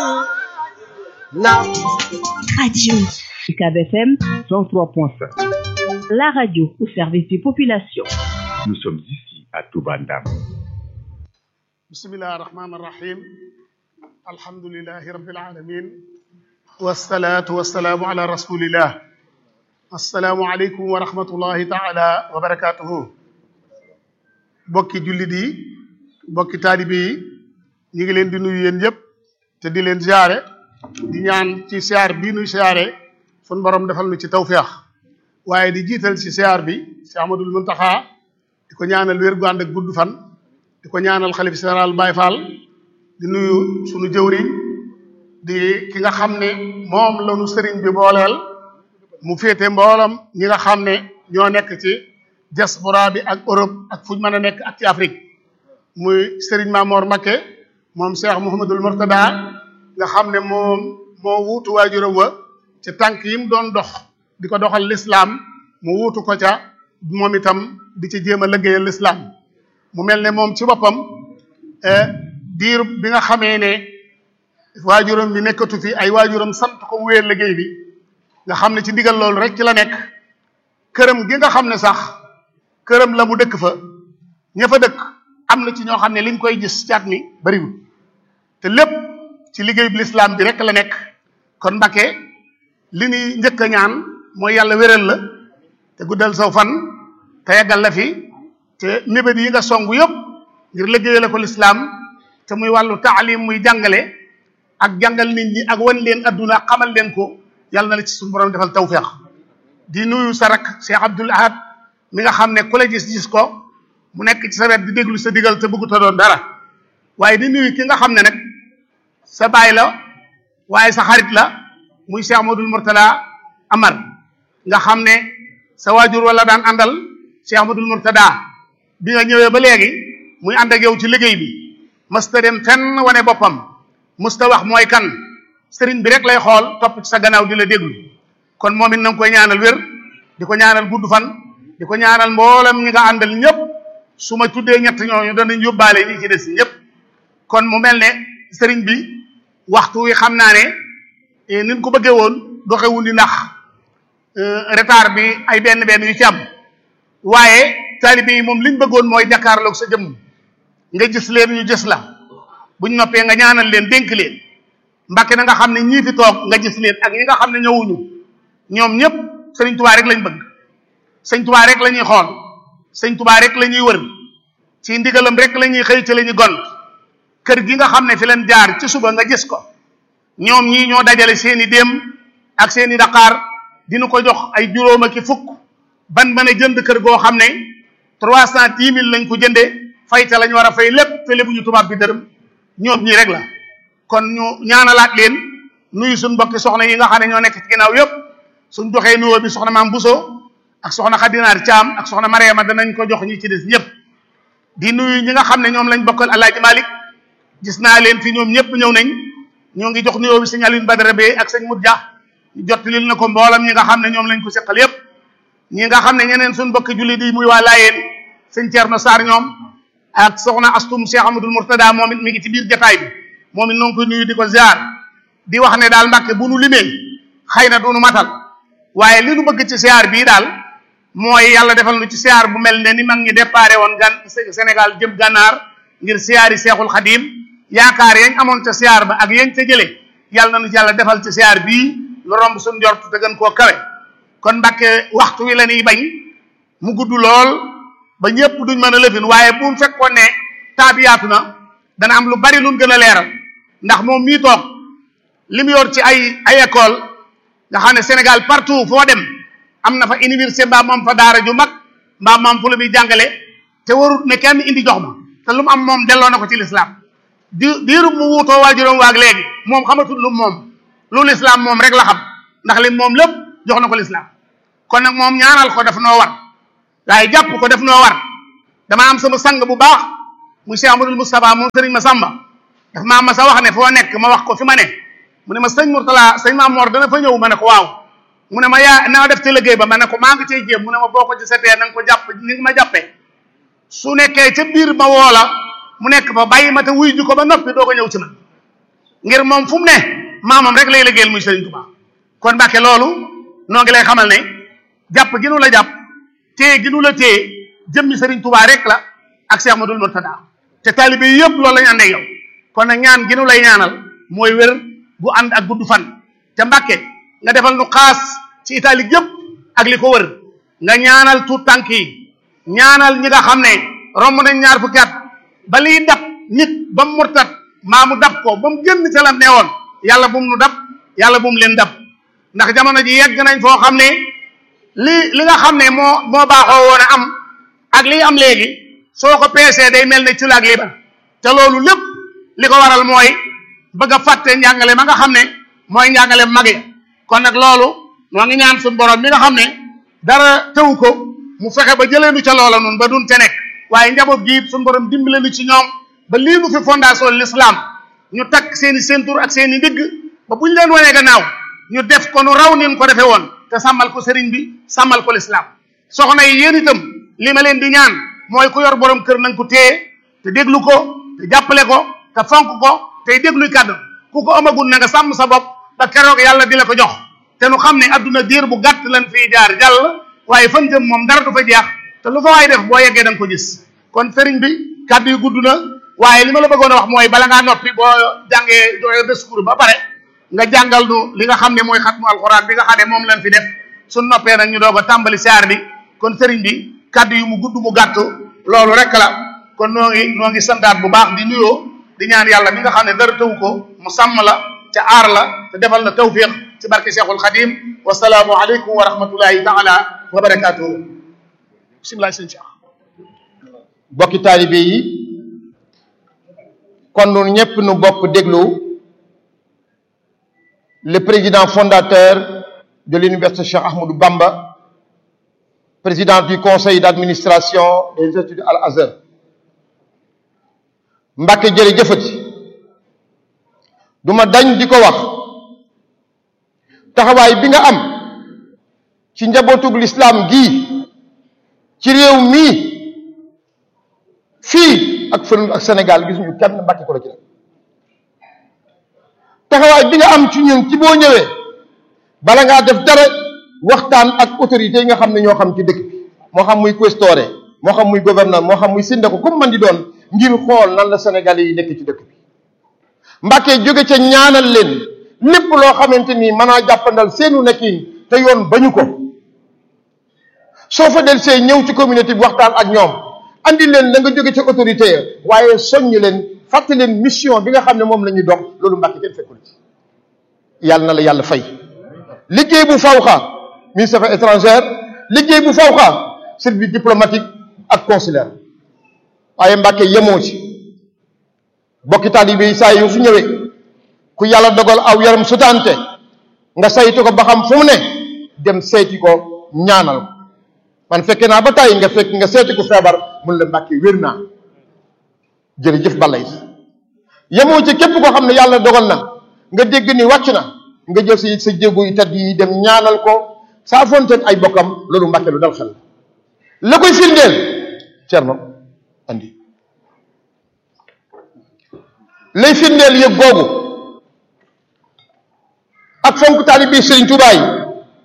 Now, Radio UCAB FM 103.5. La radio au service des populations. Nous sommes ici à Toubandam. bismillahi rahmani rahim alhamdulilahi rabbil alamin wasalaatu wasalaamu ala rasulillah assalaamu aleykum wa rahmatullahi taala wa barakatuhu bokki jullit yi bokki taalibe yi ñu ngi leen di nuyu yéen yëpp te di leen ziare di ñaan ci siyaar bii nuy siyaare sun borom defal nu ci tawféex waaye di jiital ci siyaar bi si Amadul Muntaxa di ko ñaanal wér gu ànd ak gudd fan di ko ñaanal xalif général Baye Fall di nuyu sunu jëwriñ di ki nga xam ne moom la nu sëriñ bi booleel mu féete mboolam ñi nga xam ne ñoo nekk ci diaspora bi ak Europe ak fuñ mën a nekk ak ci Afrique muy sëriñ Mamor Mbakke moom Cheikh Mouhamadul Mourtada nga xam ne moom moo wuutu waajuram wa ci tànk yi mu doon dox di ko doxal lislaam mu wuutu ko ca moom itam di ci jéem a liggéeyal lislaam mu mel ne moom ci boppam diir bi nga xamee ne waajuram bi nekkatu fi ay waajuram sant ko mu wéer liggéey bi nga xam ne ci ndigal loolu rek ci la nekk këram gi nga xam ne sax këram la mu dëkk fa ña fa dëkk am na ci ñoo xam ne liñ koy gis caat mi bariwul te lépp ci liggéey bi lislaam bi rek la nekk kon Mbàkke li ñuy njëkk a ñaan mooy yàlla wéral la te guddal saw fan te yàggal la fi te mébét yi nga songu yëpp ngir liggéeyale ko lislaam te muy wàllu taalim muy jàngale ak jàngal nit ñi ak wan leen adduna xamal leen ko yàlla na la ci suñu borom defal tawféex di nuyu sa rak Cheikh Abdoul Ahad mi nga xam ne ku la gis gis ko mu nekk ci sa wet di déglu sa digal te bëggu ta doon dara waaye di nuyu ki nga xam ne nag sa baay la waaye sa xarit la muy Cheikh Amadou Mourtada Amar nga xam ne sa waajur wala daan àndal Cheikh Amadou Mourtada bi nga ñëwee ba léegi muy ànd ak yow ci liggéey bi mësta dem fenn wane boppam mësta wax mooy kan sëriñ bi rek lay xool topp ci sa gannaaw di la déglu kon moom it na nga koy ñaanal wér di ko ñaanal gudd fan di ko ñaanal mboolem ñi nga àndal ñëpp su ma tuddee ñett ñooñu danañ yóbbaale ñi ci des ñëpp kon mu mel ne sëriñ bi waxtu wi xam naa ne niñ ko bëggee woon doxewul ni ndax retard bi ay benn benn yu ci am waaye taalibe yi moom liñ bëggoon mooy jàkkaarloog sa jëmm nga gis leen ñu gis la buñ noppee nga ñaanal leen dénk leen mbàkke na nga xam ne ñii fi toog nga gis leen ak ñi nga xam ne ñëwuñu ñoom ñëpp sëriñ tubaa rek lañ bëgg sëñ tubaa rek la ñuy xool sëñ tubaa rek la ñuy wër ci ndigalam rek la ñuy xëy ci la ñuy gont kër gi nga xam ne fi leen jaar ci suba nga gis ko ñoom ñii ñoo dajale seeni déem ak seeni daqaar dina ko jox ay juróom ak fukk ban mën a jënd kër goo xam ne trois cent dix mille lañ ko jëndee fay te lañ war a fay lépp te lébu ñu tubaab bi dërëm ñoom ñii rek la kon ñu ñaanalaat leen nuyu suñ mbokki soxna yi nga xam ne ñoo nekk ci ginnaaw yëpp suñ joxee nuyoo bi soxna maam Buso ak soxna Xadinaar Caam ak soxna Mariama danañ ko jox ñi ci des ñëpp di nuyu ñi nga xam ne ñoom lañ bokkal Alaaji Malik gis naa leen fi ñoom ñëpp ñëw nañ ñoo ngi jox nuyoo bi sëñ Alioune Badara Bey ak sëñ Mut Dia jot lil na ko mboolam ñi nga xam ne ñoom lañ ko seqal yëpp ñi nga xam ne ñeneen suñ mbokki jullit yi muy waa Laayeen sëñ Thierno Sarr ñoom ak soxna Astum Cheikh Amadou Mourtada moom it mi ngi ci biir jataay bi moom it noo ngi koy nuyu di ko ziar di wax ne daal Mbàkke bu nu limee xëy na du nu matal waaye li nu bëgg ci ziar bii daal mooy yàlla defal nu ci ziar bu mel ne ni mag ñi déparé woon gan Sénégal jëm gànnaar ngir ziar yi Seexul Xadim yaakaar yañ amoon ca ziar ba ak yañ ca jëlee yàlla na nu yàlla defal ci ziar bii lu romb suñ njort te gën koo kawe kon Mbàkke waxtu wi la ñuy bañ mu gudd lool ba ñëpp duñ mën a lëfin waaye bu mu fekkoon ne temps bi yaatu na dana am lu bari luñ gën a leeral ndax moom mii toog li mu yor ci ay ay école nga xam ne Sénégal partout foo dem am na fa université mbaa moom fa daara ju mag mbaa moom fu la muy jàngale te warut ne kenn indi jox ma te lu mu am moom delloo na ko ci lislaam di diiru mu wuutoo waajuram waag léegi moom xamatul lu moom lu lislaam moom rek la xam ndax li moom lépp jox na ko lislaam kon nag moom ñaanal ko daf noo war waaye jàpp ko daf noo war dama am sama sang bu baax mu Cheikh Amadou Moustapha moom sëriñ Massamba daf maa ma sa wax ne foo nekk ma wax ko fi ma ne mu ne ma sëñ Mourtala sëñ Mamoor dana fa ñëw ma ne ko waaw mu ne ma yaa na def ci liggéey ba ma ne ko maa ngi cay jéem mu ne ma boo ko ci setee na nga ko jàpp ni nga ma jàppee su nekkee ca biir ma woo la mu nekk fa bàyyi ma te wuy ju ko ba noppi doo ko ñëw ci man ngir moom fu mu ne maamam rek lay liggéeyal muy Serigne Touba kon Mbàkke loolu noo ngi lay xamal ne jàpp gi nu la jàpp téye gi nu la téye jëmmi Serigne Touba rek la ak Cheikh Madul Murtada te taalibe yëpp loolu lañu àndee yow kon nag ñaan gi nu lay ñaanal mooy wér gu ànd ak gudd fan te Mbàkke nga defal nu xaas ci Italie yëpp ak li ko wër nga ñaanal tuut tànk yi ñaanal ñi nga xam ne romb nañ ñaar fukki at ba liy dab nit ba mu murtat maa mu dab ko ba mu génn ca lam ne woon yàlla bu mu nu dab yàlla bu mu leen dab ndax jamono ji yegg nañ foo xam ne li li nga xam ne moo moo baaxoo woon a am ak liy am léegi soo ko peesee day mel ne ci laag liibar te loolu lépp li ko waral mooy bëgg a fàtte njàngale ma nga xam ne mooy njàngale mag ya kon nag loolu noo ngi ñaan suñu borom mi nga xam ne dara tewu ko mu fexe ba jëlee nu ca loola nun ba dun ca nekk waaye njaboot gi suñu borom dimbale nu ci ñoom ba lii nu fi fondation l'islam ñu takk seen i ceinture ak seen i ndigg ba buñ leen wanee gannaaw ñu def ko nu raw nin ko defee woon te sàmmal ko sëriñ bi sàmmal ko l'islam soxna yi yéen itam li ma leen di ñaan mooy ku yor borom kër nañ ko téye te déglu ko te jàppale ko te fonk ko tey dégluy kàddu ku ko amagul na nga sàmm sa bopp ba keroog yàlla di la ko jox te nu xam ne adduna diir bu gàtt lan fii jaar jàll waaye fan jëm moom dara du fa jeex te lu fa waay def boo yeggee da nga ko gis kon sëriñ bi kàddu yi gudd na waaye li ma la bëggoon a wax mooy bala ngaa noppi boo jàngee joxe discours ba pare nga jàngal nu li nga xam ne mooy xatmu alxuraan bi nga xam ne moom lañ fi def suñ noppee nag ñu doog a tàmbali saar bi kon sëriñ bi kàddu yu mu gudd mu gàtt loolu rek la kon noo ngi noo ngi santaat bu baax di nuyoo di ñaan yàlla mi nga xam ne dara taw ko mu sàmm la ca aar la te defal na tawfiq ci barke Cheikhul Khadim wasalaamu aleykum wa rahmatullahi taala wa barakatuhu bisimilah sëñ Cheikh bokki taalibe yi kon nun ñëpp nu bokk déglu le président fondateur de l'université Cheikh Ahmadou Bamba président du conseil d'administration des études Al Azhar Mbàkke jërëjëfati duma dañ di ko wax taxawaay bi nga am ci njabootug lislaam gii ci réew mii fii ak fële ak Sénégal gisuñu kenn Mbàkke ko la ci def taxawaay bi nga am ci ñun ci boo ñëwee bala ngaa def dara waxtaan ak autorités yi nga xam ne ñoo xam ci dëkk bi moo xam muy questore moo xam muy gouverneur moo xam muy syndicat comme man di doon ngir xool nan la Sénégalais yi nekk ci dëkk bi Mbàkke jóge ca ñaanal leen lépp loo xamante ni mën naa jàppandal seenu nekkin te yoon bañu ko soo fa del see ñëw ci communauté bi waxtaan ak ñoom andi leen la nga jóge ca autorité ya waaye soññ leen fàtte leen mission bi nga xam ne moom la ñuy dox loolu Mbàkke kenn fekkul ci yàlla na la yàlla fay liggéey bu fawxa ministre affaires étrangères liggéey bu fawxa service diplomatique ak consulaire waaye Mbàkke yemoo ci bokki taalibe yi saa yu fi ñëwee ku yàlla dogal aw yaram sutante nga saytu ko ba xam fu mu ne dem seeti ko ñaanal ko man fekke naa ba tàyyi nga fekk nga seeti ko feebar mun la Mbàkke wér naa jërëjëf balay yemoo ci képp koo xam ne yàlla dogal na nga dégg ni wàcc na nga jël sa sa jéego yi tedd yi dem ñaanal ko saa fonteeg ay bokkam loolu Mbàkke lu dal xel la koy firndeel Cerno andi lay firndeel yëg googu ak fonk taalibe Sëriñ Tuubaa yi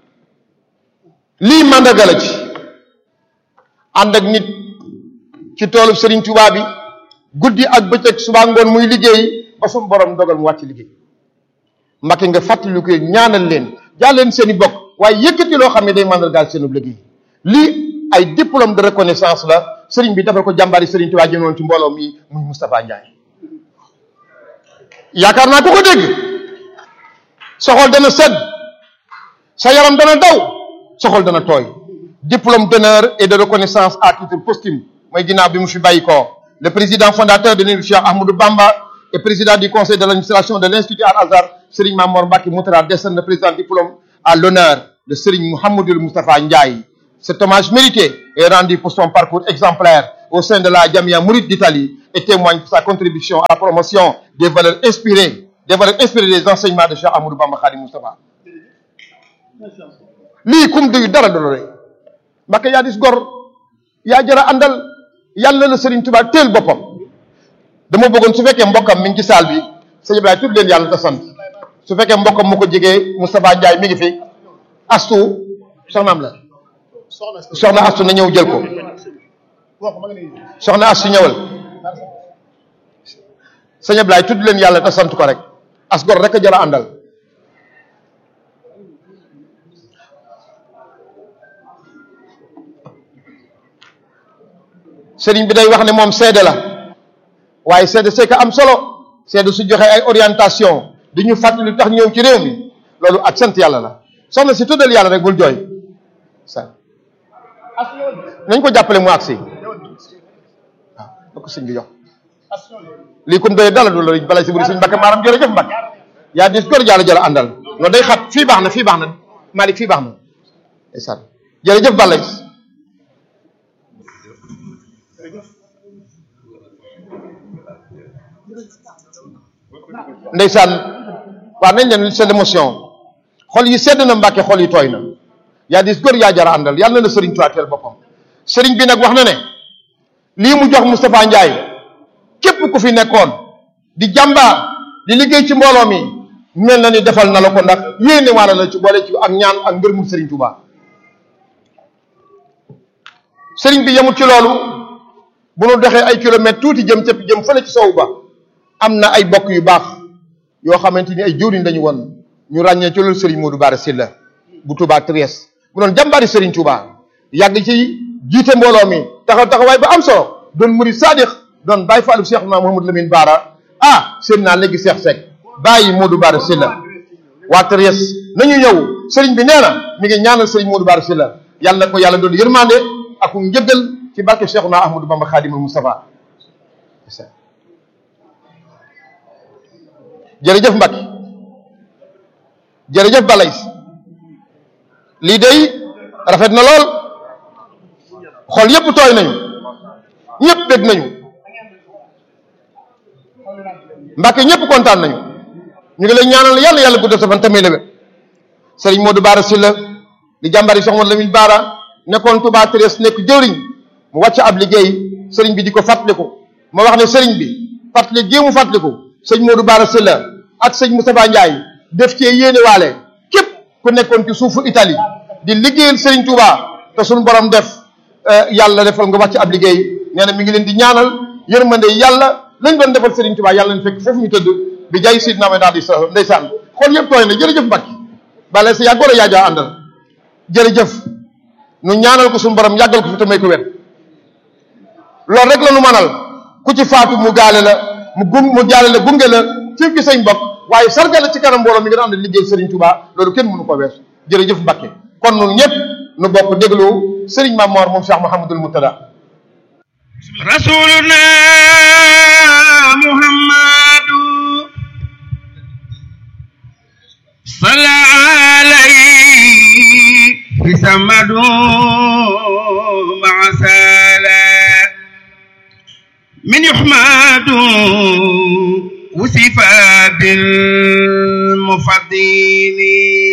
lii màndarga la ci ànd ak nit ci toolu Sëriñ Tuubaa bi guddi ak bëccëg suba ngoon muy liggéey ba sumu borom dogal mu wàcc liggéey Mbàkke nga fàttali ko ñaanal leen jàll leen seen i bokk waaye yëkkati loo xam ne day màndargaal seen liggéey lii ay diplôme de reconnaissance la sëriñ bi defal ko jàmbaari Sëriñ Tuubaa jëmoon ci mbooloo mi muy Moustapha Ndiaye yaakaar naa ku ko dégg sa xol dana sedd sa yaram dana daw sa xol dana tooy diplôme d'honneur et de reconnaissance à titre posthume mooy ginnaaw bi mu fi bàyyi ko le président fondateur de l'université Cheikh Ahmadou Bamba et président du conseil de l'administration de l'institut Al-Azhar Serigne Mamor Mbacké Moutara décerne le président diplôme à l'honneur de Serigne Mouhamadoul Moustapha Ndiaye cet hommage mérité est rendu pour son parcours exemplaire au sein de la Jamia Mouride d'Italie et témoigne de sa contribution à la promotion des valeurs inspirées des valeurs inspirées des enseignements de Cheikh Ahmadou Bamba Khadim Moustapha lii kum duyu dara dolore Mbacké yaa dis gor yaa jara àndal yàlla la Serigne Touba teel boppam dama bëggoon su fekkee mbokkam mi ngi ci saal bi sëñ Ibrahima tudd leen yàlla te sant su fekkee mbokkam mu ko jigee Moustapha Ndiaye mi ngi fi astu soxnaam la soxna astu na ñëw jël ko soxna astu ñëwal sëñ Ibrahima tudd leen yàlla te sant ko rek as gor rek a jëla àndal sëriñ bi day wax ne moom seede la waaye seede c'est que am solo seede su joxe ay orientation di ñu fàttali tax ñëw ci réew mi loolu ak sant yàlla la soxna si tuddal yàlla rek bul jooy sa nañ ko jàppale mu agsi waaw da ko sëñ bi jox lii kum doy dala du la balay si buri sëñ Mbàkke maaram jërëjëf Mbàkke yaa dis góor jàlla jëla àndal loolu day xat fii baax na fii baax na Malick fii baax na ndeysaan jërëjëf balay ndeysaan waaw nañ leen seen émotion xol yi sedd na Mbàkke xol yi tooy na yaa dis góor yaa jara àndal yàlla na la sëriñ tuwaateel boppam sëriñ bi nag wax na ne lii mu jox Moustapha Ndiaye képp ku fi nekkoon di jàmbaar di liggéey ci mbooloo mi mel na ni defal na la ko ndax yéene waala la ci boole ci ak ñaan ak ngërmul sëriñ Touba sëriñ bi yemul ci loolu bu nu doxee ay kilomètres tuuti jëm cëpp jëm fële ci sowu ba am na ay bokk yu baax yoo xamante ni ay jëwriñ lañu woon ñu ràññee ci loolu sëriñ Modou Bara Sylla bu Touba Trieste bu doon jàmbaari sëriñ Touba yàgg ci jiite mbooloo mi taxaw taxawaay ba am solo doon murid saadix doon bàyyi faalu Cheikh na Mouhamadou Lamine Bara ah seen naa léegi Cheikh Seck bàyyi Modou Bara Sylla waa Trieste nañu ñëw sëriñ bi nee na mi ngi ñaanal sëriñ Modou Bara Sylla yàlla na ko yàlla doon yërmande ak njëggal ci barke Cheikh na Ahmadou Bamba Khadimul Moustapha jërëjëf Mbacke jërëjëf Balay lii day rafet na lool xol yépp tooy nañu ñëpp bég nañu Mbacke ñëpp kontaan nañu ñu ngi lay ñaanal yàlla yàlla guddal sa fan tamit la wér Serigne Modou Bara Sylla di jàmbari Cheikh Modou Lamine Bara nekkoon Touba Trieste nekk jëwriñ mu wàcc ab liggéey Serigne bi di ko fàttaliku ma wax ne Serigne bi fàttali gii mu fàttaliku sëñ Modou Bara Sylla ak sëñ Moustapha Ndiaye def cee yéene waale képp ku nekkoon ci suufu Italie di liggéeyal Serigne Touba te suñu borom def yàlla defal nga wàcc ab liggéey nee na mi ngi leen di ñaanal yërmande yàlla lañ doon defal Serigne Touba yàlla leen fekk foofu ñu tëdd bi jaay Seydina Muhammad alayhi salaam ndeysaan xool yëpp tooy na jërëjëf Mbacke bale sa yàggoor a yaajaa àndal jërëjëf nu ñaanal ko suñu borom yàggal ko fi te may ko wér loolu rek la nu manal ku ci faatu mu gaale la mu gun mu jaale la gunge la ci gi sañ bopp waaye sargal la ci kanam mbooloo mi nga ànd liggéey Serigne Touba loolu kenn mënu ko weesu jërëjëf Mbacke kon nun ñëpp nu bokk déglu Serigne Mamor moom Cheikh Mouhamadul Moutada rasuluna muhammadu salla alayhi fi samadu maa sala من يحمد وصف بالمفضل